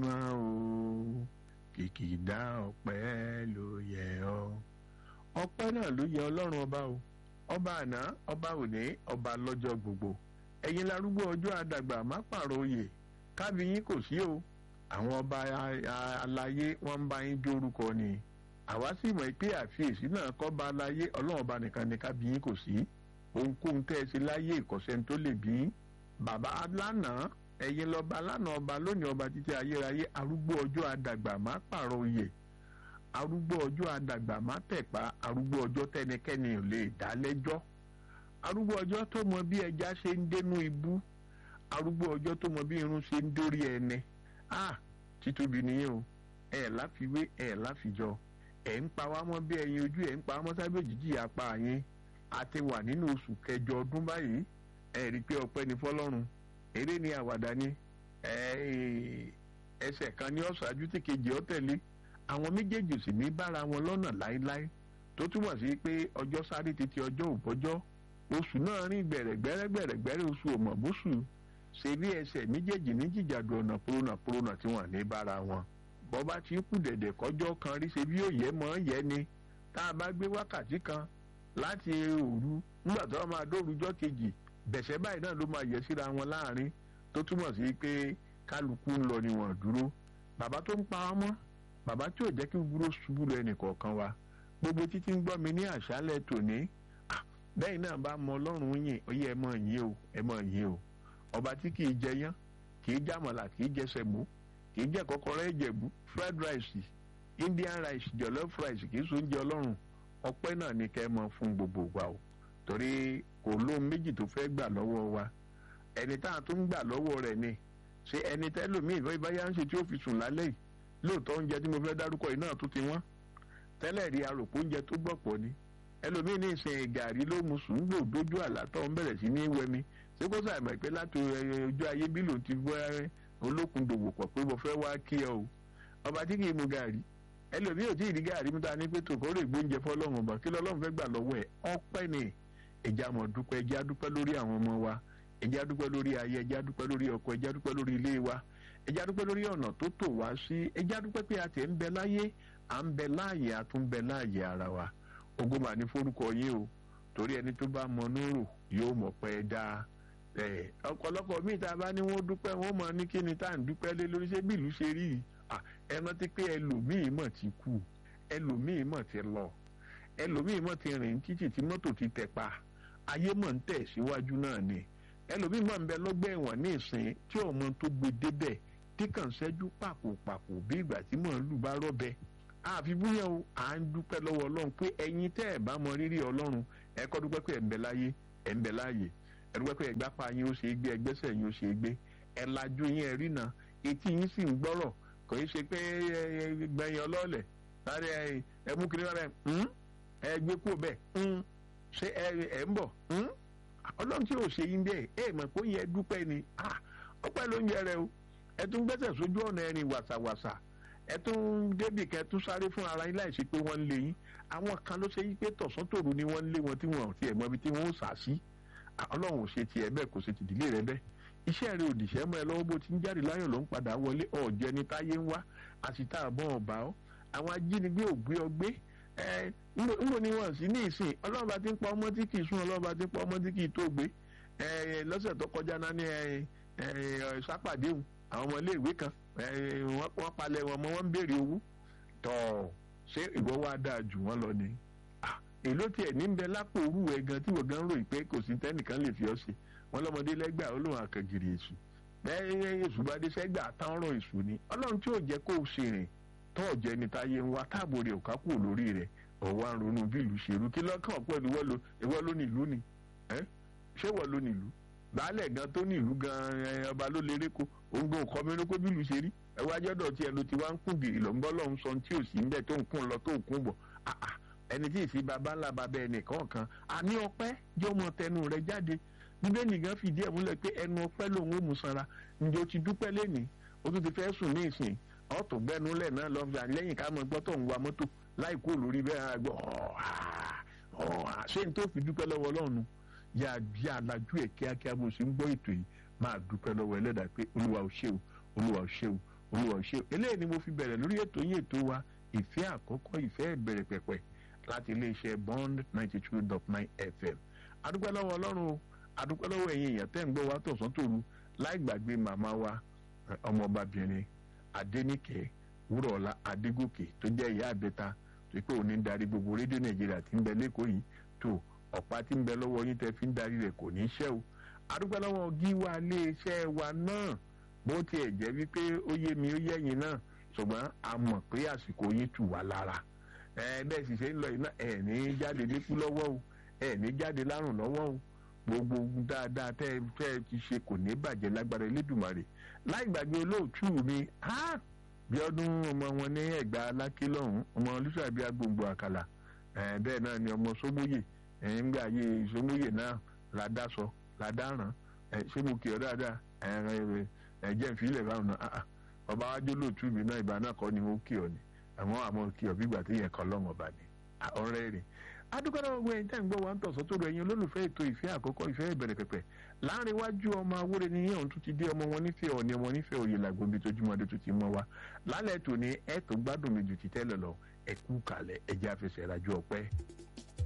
mọ́ o kìkìdá ọpẹ́ ló yẹ ọ́ ọpẹ́ náà ló yẹ ọlọ́run ọba o ọba àná ọba òní ọba lọ́jọ́ gbogbo ẹ̀yin larúgbó ọjọ́ àdàgbà má pààrọ̀ oyè kábíyín kò sí o àwọn ọba aláyé wọ́n ń bá yín dórúkọ ni àwa sì mọ̀ pé àfiyèsí náà kọ́ ba aláyé ọlọ́run ọba nìkan ni kábíyín kò sí ohunkóhun tẹ́ ẹ sí láyé ìkọ̀sẹ́ tó lè bí bàbá lánàá ẹ̀yin lọ́ba lánàá ọba lónìí ọba títí ayérayé arúgbó ọjọ́ àdàgbà má pààrọ̀ oyè arúgbó ọjọ́ àdàgbà má tẹ̀pa arúgbó ọjọ́ tẹnikẹ́ni ò lè dá lẹ́jọ́ arúgbó ọjọ́ tó mọ bí ẹja ṣe ń dénú ibú arúgbó ọjọ́ tó mọ bí irun ṣe ń dórí ẹni ah títóbi nìyẹn o ẹ láfiwé ẹ láfijọ ẹ ń pa wá mọ́ bí ẹyin ojú ẹ ń pa wá mọ́ sábẹ́ òjijì apá yín a ti wà nínú oṣù kẹjọ ọdún báyìí ẹ rí i pé ọpẹ́ ni fọ́lọ́run eré ni àwàdà ni ẹsẹ̀ kan ní ọ̀ṣáájú tí kejì ọ tẹ̀lé àwọn méjèèjì sì ní bára wọn lọ́nà láéláé tó túmọ̀ sí pé ọjọ́ sáré títí ọjọ́ òbọ́jọ́ oṣù náà rìn gbẹ̀rẹ̀gbẹ̀rẹ̀gbẹ̀rẹ̀ oṣù òmọ̀bóṣù ṣe bí ẹsẹ̀ méjèèjì ní jìjàdù ọ̀nà pòrònà pòrònà tí wọ́n ní bára wọn bọ́bá ti kú dẹ̀dẹ̀ kọjọ́ kan rí ṣe bí òye mọ́ yẹ ni tá a bá gbé wákàtí kan láti òru nígbà tó máa dórújọ́ kejì bẹ̀sẹ̀ báyìí náà ló máa yẹ síra wọn láàrin tó túmọ̀ sí pé kálukú ń lọ ni wọ́n dúró bàbá tó ń pa wá mọ́ bàbá tí ò jẹ́ kí gbúrò ṣubú lọ ẹnì kọ̀ọ̀kan wa gbogbo títí ń gbọ́ mi ní àṣálẹ̀ tòní bẹ́ẹ̀ náà bá mọ ọlọ́run yìn ó yẹ ẹ mọ̀ yín o ẹ mọ̀ yín o ọba tí kì í jẹ yán kì í jàmọ̀là kì í jẹ sẹ̀mó kì í jẹ kọ́kọ́rọ́ ìjẹ̀bú fried rice indian rice jollof rice kì í so oúnjẹ ọlọ́run ọpẹ́ náà ni kẹ́ ẹ mọ fún gbogbo wa o torí kò lóhun méjì tó fẹ́ gbà lọ́wọ́ wa ẹni tá a tún ń gbà lọ́wọ́ rẹ̀ ni ṣé ẹni tẹ́lòmíì ìfẹ́ ìbáyá ń ṣe tí ó fi sùn lálẹ́ yìí lóòótọ́ oúnjẹ tí mo fẹ́ dárúkọ yìí náà tó ti wọ́n tẹ́lẹ̀ rí aròpó oúnjẹ tó gbọ̀pọ̀ ni ẹlòmíì ní ìsìn gàrí ló mu sùn gbò dójú àlátọ́ ń bẹ̀rẹ̀ sí ní wẹmi ṣé kó sàmì pé láti ojú ayé bí lòun ti bọ́ olókun dòwò pọ̀ pé mo fẹ́ wá kí ẹ o ọba tí kì í mu gàrí ẹlòmíì ò tí ì rí gàrí mú ta ní pé tòkó rè gbóúnjẹ fọlọ́run ọba kí lọ́lọ́run fẹ́ gbà lọ́wọ́ ẹ̀ ọpẹ́ ni ẹja mọ̀ dúpẹ́ ẹja dúpẹ́ lórí àwọn ọmọ wa ẹja dúpẹ́ lórí ayé ẹja dúpẹ́ lórí ọkọ ẹja dúpẹ́ lórí ilé wa ẹja dúpẹ́ lórí ọ̀nà tó tò wá sí ẹja dúpẹ́ pé a tẹ̀ ń bẹ láyé à ń bẹ láàyè a tún bẹ láàyè ara wa ogun mà ní forúkọ yín o torí ẹni tó bá mọ núrò yóò mọ̀ pé dáa ẹ ọ̀pọ̀lọpọ̀ míì tá a bá ní wọ́n dúpẹ́ wọ́n mọ̀ ní kíni tá à ń dúpẹ́ lé lórí ṣé bí ìlú ṣe rí yìí ẹ rántí pé ẹlòmíì mọ̀ ti kú ẹlòmíì mọ̀ ti lọ ẹlòmíì mọ̀ ti rìn títì tí mọ́tò ti tẹ̀ pa ayé mọ̀ ń tẹ̀ síwájú náà ni ẹlòmíì mọ̀ ń bẹ lọ́gbẹ́ ẹ̀wọ̀n ní ìsìn tí ọmọ tó gbé débẹ̀ tí kàn ṣẹ́jú pàpòpàpò bí ìgbà tí mò ń lù bá rọ́bẹ àfi búyẹn o à ń dúpẹ́ lọ́wọ́ ọlọ́run pé ẹ̀yin tẹ́ ẹ̀ bá mọ rírì ọlọ́run ẹ kọ́ dúpẹ́ pé ẹ̀ ń bẹ láyé ẹ̀ ń bẹ láàyè ẹ̀ dúpẹ́ pé ẹ̀gbá pa yín ó ṣe é gbé ẹgbẹ́sẹ̀ yín ó ṣe é gbé ẹ̀ lajú yín ẹ̀ rìnà etí yín sì ń gbọ́rọ̀ kò í ṣe pé gbẹ̀yìn ọlọ́ọ̀lẹ̀ láti ẹ mú kiri rẹ ẹ gbé kúrò bẹ́ẹ̀ ṣé ẹ ń bọ̀ ọlọ́run tí ò ṣe yín bẹ́ẹ̀ ẹ mọ̀ pé ó yẹ dúpẹ́ ni ọpẹ́ ló ń yẹ rẹ o ẹ tún gbẹ́sẹ̀ sójú ọ̀nà ẹ̀rìn wàsàwàsà ẹ tún débì kẹ tún sáré fún ara yín láìsí pé wọ́n ń lé yín àwọn kan ló ṣe yí pé tọ̀sán tòru ni wọ́n ń lé wọn tí wọn ò tiẹ̀ mọ ibi tí wọ́n ó sà sí ọlọ́run ò ṣe tiẹ̀ bẹ́ẹ̀ kò ṣe tìdílé rẹ bẹ́ẹ̀ iṣẹ́ rẹ òdìṣẹ́ mọ́ ẹ lọ́wọ́ bó ti ń jáde láyọ̀ ló ń padà wọlé ọ̀jẹ́ ni táyé ń wá àṣìta àbọ̀ ọ̀bà ọ́ àwọn ajínigbé ò gbé ọ gbé ẹ nbọ ni wọn sì ní ìsìn ọlọ́run bá ti ń pa ọmọ tí kì í sún ọlọ́run bá ti ń pa ọmọ tí kì í tó gbé ẹ lọ́sẹ̀ tó kọjá náà ní ẹ ẹ sápàdéhùn àwọn ọmọ iléèwé kan wọ́n palẹ̀ wọn mọ́ wọ́n ń béèrè owó tọ̀ ṣé ìwọ wá dáa jù wọ́n lọ ni èló tiẹ̀ ní bẹ lápò òru ẹ̀ gan tí wọ́n gan ròyìn pé kò sí tẹ́nìkan lè fi ọ́ ṣe wọ́n lọ́mọdé lẹ́gbàá olóhùn àkàngìrì èṣù bẹ́ẹ̀ èṣù bá dé sẹ́gbà táwọn ọ̀rọ̀ èṣù ni ọlọ́run tí ò jẹ́ kó o ṣe rìn tó ọ̀jẹ́ ni táyé ń wá táàbò rẹ̀ ò ká kúrò lórí rẹ̀ ọ̀wá ń ronú bí ìlú ṣerú kí lọ́kàn pẹ̀lú ìwọ ló ní ìlú ni ṣé ìwọ ló ní ìlú baálẹ̀ gan tó ní ìlú gan ọba ló lérè kó òun gan kọ́ mi lóko bí ìlú ṣe rí ẹwà jọ́dọ̀ tí ẹ ló ti wá ń kún gìrì lọ́nbọ́ lọ́hún sọ tí ò sí ń bẹ̀ tó ń kún lọ tó ń kún bọ̀ ẹni tí ì sí baba ńlá baba ẹnìkan kan àní ọpẹ́ jẹ́ ọmọ tẹnu rẹ jáde bíbélì gan fìdí ẹ̀ múlẹ̀ pé ẹnu ọpẹ́ lòun ó mú sanra ǹjẹ́ o ti dúpẹ́ lẹ́nìí o tún ti fẹ́ sùn ní ìsìn ọ̀tún gbẹ́nulẹ̀ náà lọ fi àlẹ́yìn ká mọ gbọ́tọ̀ ń wa mọ́tò láì kó lórí bẹ́ẹ̀ gbọ́ ṣé n tó fi dúpẹ́ lọ́wọ́ ọlọ́run yà bí alájú ẹ̀ kíákíá bó ṣe ń gbọ́ ètò yìí máa dúpẹ́ lọ́wọ́ ẹlẹ́dàá pé olúwa ò ṣe o olúwa ò ṣe o olùwà ṣe eléyìí ni mo fi bẹ̀rẹ̀ lórí ètò yín ètò wa ìfẹ́ àkọ́kọ́ ìfẹ́ ìbẹ̀rẹ̀ pẹ̀pẹ̀ láti iléeṣẹ́ bond ninety two dot nine fm adúpẹ́ lọ́wọ́ ọlọ́run o adúpẹ́ lọ́wọ́ ẹ̀yin èèyàn tẹ́ ń gbọ́ wa tọ̀sán tòru láì gbàgbé màmá wa ọmọọbabìnrin adéníkẹ́ wúrọ̀ọ́lá adégòkè tó jẹ́ ìyá àbẹ́ta tó pé òní ń darí gbogbo rédíò nàìjíríà tí ń bẹ lẹ́kọ̀ọ́ yìí tó ọ̀pá tí ń bẹ lọ́wọ́ yín tẹ́ fi ń darí rẹ̀ kò ní í ṣẹ́ o adúpẹ́ lọ́wọ́ gíwá iléeṣẹ́ wa náà bó tiẹ̀ jẹ́ wípé ó yé mi ó yẹ̀yìn náà ṣùgbọ́n a mọ̀ pé àsìkò yín tù wá lára ẹ bẹ́ẹ̀ sì ṣe ń lọ iná ẹ̀ ní jáde níkú lọ́wọ́ o ẹ̀ ní jáde lárùn lọ́wọ́ o gbogbo dáadáa tẹ́ ẹ ti ṣe kò ní bàjẹ́ lágbára elédùnmarè láì gbàgbé olóòtú mi bí ọdún ọmọ wọn ní ẹ̀gbá aláké lọ́hùn ọmọ olùsàbí agbègbè àkàlà bẹ́ẹ̀ náà ni ọmọ sómóyè ńgbà ayé sómóyè náà ládàsọ ládàrán ṣé mo kì ọ́ dáadáa ẹ̀jẹ̀ ìfilẹ̀ báwọn náà ọba wájú olóòtú mi náà ìbá náà kọ́ ni mo kì ọ́ ni àmọ́ àmọ́ kì ọ́ bí ìgbà tí yẹn kọ́ lọ́wọ́ bá ní ọ̀rẹ́ rẹ̀ adúgbò náà gbogbo ẹ̀yin tẹ́ ń gbọ́ wa ń tọ̀sán tó rọ ẹ̀yin olólùfẹ́ ètò ìfẹ́ àkọ́kọ́ ìfẹ́ ìbẹ̀rẹ̀ pẹ̀pẹ̀ láàrin iwájú ọmọ awúre ní yẹn òun tún ti dé ọmọ wọn nífẹ̀ẹ́ ọ̀ni ọmọ nífẹ̀ẹ́ òye làgbo bí tójúmọ́dé tó ti mọ́ wa lálẹ́ tòní ẹ̀ tó gbádùn mi jù ti tẹ́lẹ̀ lọ ẹ̀kú kalẹ̀ ẹ̀jẹ̀ àfẹsẹ̀ ìrajú ọpẹ́.